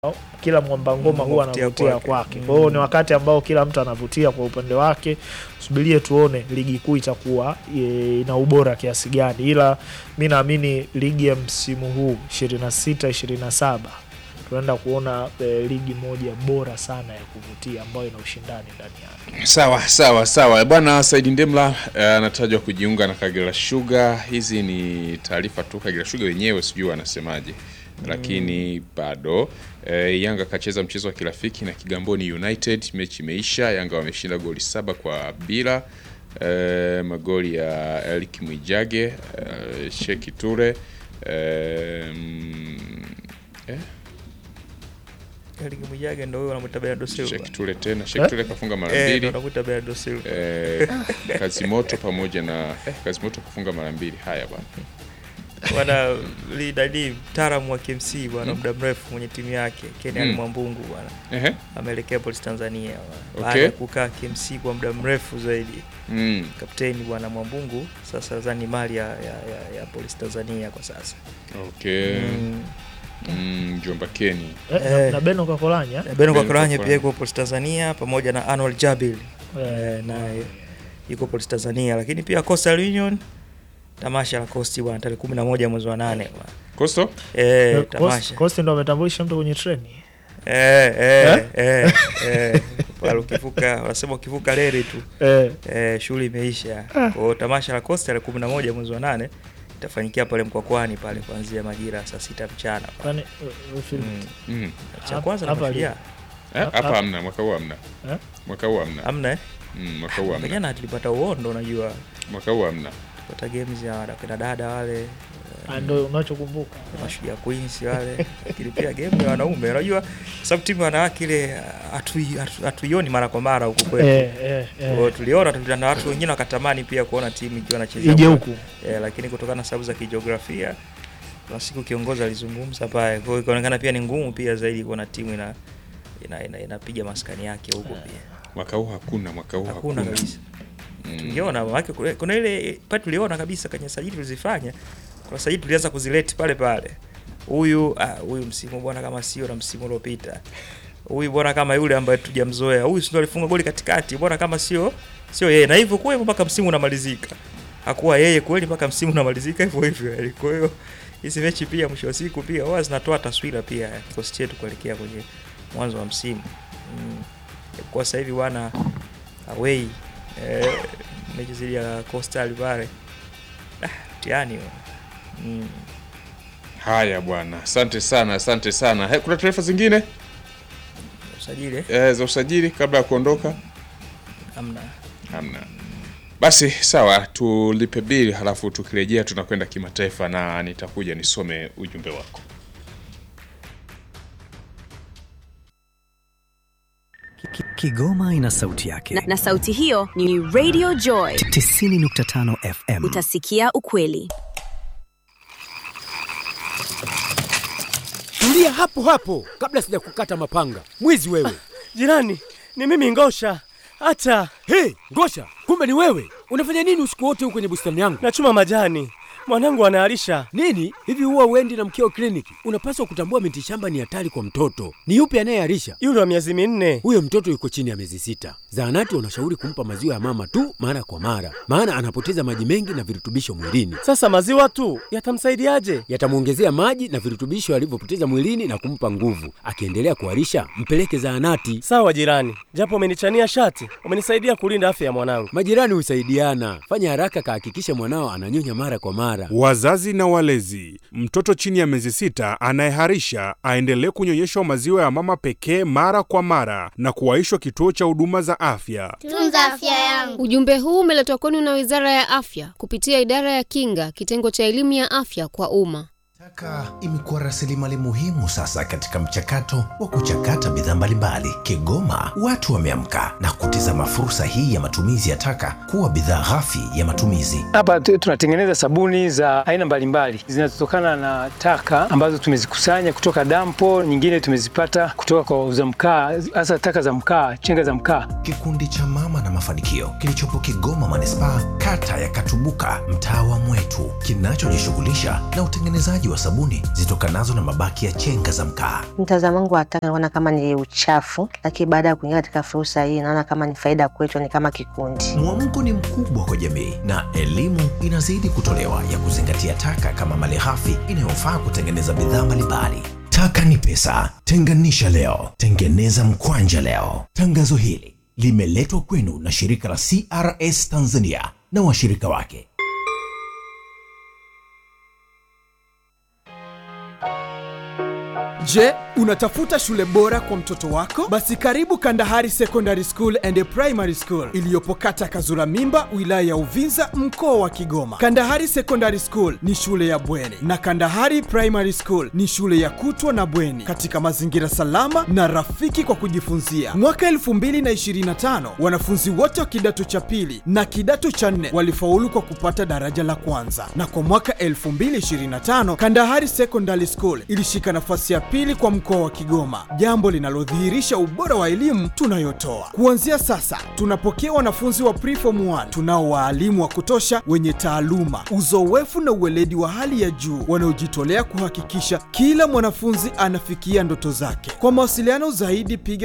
kila mwamba ngoma huwa Anavutia anavutia kwake. kwake. Mm. Kwa hiyo ni wakati ambao kila mtu anavutia kwa upande wake. Subirie tuone ligi kuu itakuwa e, ina ubora kiasi gani, ila mi naamini ligi ya msimu huu 26 27 tunaenda kuona e, ligi moja bora sana ya kuvutia ambayo ina ushindani ndani yake. Sawa sawa sawa bwana. Saidi Ndemla eh, anatajwa kujiunga na Kagera Sugar. Hizi ni taarifa tu, Kagera Sugar wenyewe sijui wanasemaje, lakini bado eh, Yanga akacheza mchezo wa kirafiki na Kigamboni United, mechi imeisha. Yanga wameshinda goli saba kwa bila eh, magoli ya Elik Mwijage eh, Sheki Ture eh, mm, eh, Eric Mwijage ndo huyo anamuita Bernardo Silva. Sheki Ture tena Sheki Ture kafunga mara Eh, ndo mbili anamuita Bernardo Silva. eh, Kazimoto pamoja na eh, Kazimoto kufunga mara mbili. Haya bwana, Bwana lidadi mtaalamu wa KMC bwana muda mrefu mwenye timu yake Kenyan Mm. Mwambungu bwana ehe, ameelekea Police Tanzania bwana. Okay. Baada ya kukaa KMC kwa muda mrefu zaidi. mm. Kapteni bwana Mwambungu sasa nadhani ni mali ya, ya, ya, ya Police Tanzania kwa sasa. Okay. Mm. Mm, Jomba Keni Eh, na- Eh. na Beno Kakolanya Beno Beno Kakolanya Kakolanya. pia yuko Police Tanzania pamoja na Anwar Jabil eh, eh, naye yuko Police Tanzania, lakini pia Coastal Union tamasha la Coast bwana tarehe 11 mwezi wa 8 bwana. Kosto Eh, Coast- tamasha. Coast ndo ametambulisha mtu kwenye treni. Eh, eh, eh, eh. Pale ukivuka wanasema ukivuka reli tu Eh, eh, shughuli imeisha. Kwa hiyo tamasha la Coast tarehe 11 mwezi wa 8 itafanyikia pale Mkwakwani pale kuanzia majira ya saa sita mchana. kwani uh, uh, film- Mm. mm. Cha Hapa- kwanza na hapa mashujaa. Eh, Hapa- hapa hamna, mwaka huu hamna, Eh? mwaka huu hamna, Amna eh? mm, mwaka huu hamna, Jana tulipata uondo unajua. mwaka huu hamna. Tulipata games ya wakina dada wale ah, ndo unachokumbuka mashujaa Queens wale, lakini pia game ya wanaume unajua, sababu timu ya wanawake ile hatui- hatu- hatuioni mara kwa mara huku kwetu. eh, eh, Kwa hiyo eh. tuliona tu- na watu wengine wakatamani pia kuona timu ikiwa inacheza ije huko. huku eh, lakini kutokana na sababu za kijiografia kuna siku kiongozi alizungumza pale, kwa hiyo ikaonekana pia ni ngumu pia zaidi kuona timu ina ina, ina, inapiga maskani yake huko pia Mwaka huu hakuna, mwaka huu hakuna hakuna. kabisa. Mm. Tungeona maana kuna, kuna ile pale tuliona kabisa kwenye sajili tulizifanya, kuna sajili tulianza kuzileti pale pale, huyu ah, huyu msimu bwana kama sio na msimu uliopita, huyu bwana kama yule ambaye tujamzoea, huyu sio alifunga goli katikati, bwana kama sio sio yeye, na hivyo kwa hivyo mpaka msimu unamalizika, hakuwa yeye kweli mpaka msimu unamalizika hivyo hivyo. yaani. Kwa hiyo hizi mechi pia mwisho wa siku pia huwa zinatoa taswira pia ya kikosi chetu kuelekea kwenye mwanzo wa msimu mm. Kwa sasa hivi wana away eh, mechi zile ya Coastal pale ah, mtihani huo. mm. Haya bwana, asante sana, asante sana. He, kuna taarifa zingine usajili eh? eh, za usajili kabla ya kuondoka? amna Hamna. Basi sawa, tulipe bili halafu tukirejea tunakwenda kimataifa na nitakuja nisome ujumbe wako. Ki- Kigoma ina sauti yake. na, na sauti hiyo ni Radio Joy. 90.5 FM. Utasikia ukweli. Tulia hapo hapo kabla sijakukata mapanga. Mwizi wewe. Jirani, ni mimi Ngosha. Hata Hey, Ngosha, kumbe ni wewe. Unafanya nini usiku wote huko kwenye bustani yangu? nachuma majani, mwanangu anaalisha. Nini? Hivi huwa uendi na mkeo kliniki? Unapaswa kutambua miti shamba ni hatari kwa mtoto. Ni yupi anayearisha? Yule wa miezi minne. Huyo mtoto yuko chini ya miezi sita. Zahanati wanashauri kumpa maziwa ya mama tu mara kwa mara, maana anapoteza maji mengi na virutubisho mwilini. Sasa maziwa tu yatamsaidiaje? Yatamwongezea maji na virutubisho alivyopoteza mwilini na kumpa nguvu. Akiendelea kuharisha, mpeleke zahanati. Sawa jirani, japo umenichania shati, umenisaidia kulinda afya ya mwanangu. Majirani husaidiana. Fanya haraka, kahakikisha mwanao ananyonya mara kwa mara. Wazazi na walezi, mtoto chini ya miezi sita anayeharisha aendelee kunyonyeshwa maziwa ya mama pekee mara kwa mara na kuwaishwa kituo cha huduma za afya. Tunza afya yangu. Ujumbe huu umeletwa kwenu na Wizara ya Afya kupitia Idara ya Kinga, kitengo cha elimu ya afya kwa umma. Taka imekuwa rasilimali muhimu sasa katika mchakato wa kuchakata bidhaa mbalimbali. Kigoma watu wameamka na kutizama fursa hii ya matumizi ya taka kuwa bidhaa ghafi ya matumizi. Hapa tu- tunatengeneza sabuni za aina mbalimbali zinazotokana na taka ambazo tumezikusanya kutoka dampo, nyingine tumezipata kutoka kwa wauza mkaa, hasa taka za mkaa, chenga za mkaa. Kikundi cha Mama na Mafanikio kilichopo Kigoma manispaa, kata ya Katubuka, mtaa wa Mwetu, kinachojishughulisha na utengenezaji wa wa sabuni zitokanazo na mabaki ya chenga za mkaa. Mtazamo wangu wa taka naona kama ni uchafu, lakini baada ya kuingia katika fursa hii naona kama ni faida kwetu, ni kama kikundi. Mwamko ni mkubwa kwa jamii na elimu inazidi kutolewa ya kuzingatia taka kama malighafi inayofaa kutengeneza bidhaa mbalimbali. Taka ni pesa, tenganisha leo, tengeneza mkwanja leo. Tangazo hili limeletwa kwenu na shirika la CRS Tanzania na washirika wake. Je, unatafuta shule bora kwa mtoto wako? Basi karibu Kandahari Secondary School and Primary School iliyopo kata Kazura Mimba, wilaya ya Uvinza, mkoa wa Kigoma. Kandahari Secondary School ni shule ya bweni na Kandahari Primary School ni shule ya kutwa na bweni katika mazingira salama na rafiki kwa kujifunzia. Mwaka 2025 wanafunzi wote wa kidato cha pili na kidato cha nne walifaulu kwa kupata daraja la kwanza, na kwa mwaka 2025 Kandahari Secondary School ilishika nafasi ya pili kwa mkoa wa Kigoma, jambo linalodhihirisha ubora wa elimu tunayotoa. Kuanzia sasa, tunapokea wanafunzi wa preform 1 tunao waalimu wa kutosha wenye taaluma, uzoefu na uweledi wa hali ya juu wanaojitolea kuhakikisha kila mwanafunzi anafikia ndoto zake. Kwa mawasiliano zaidi, piga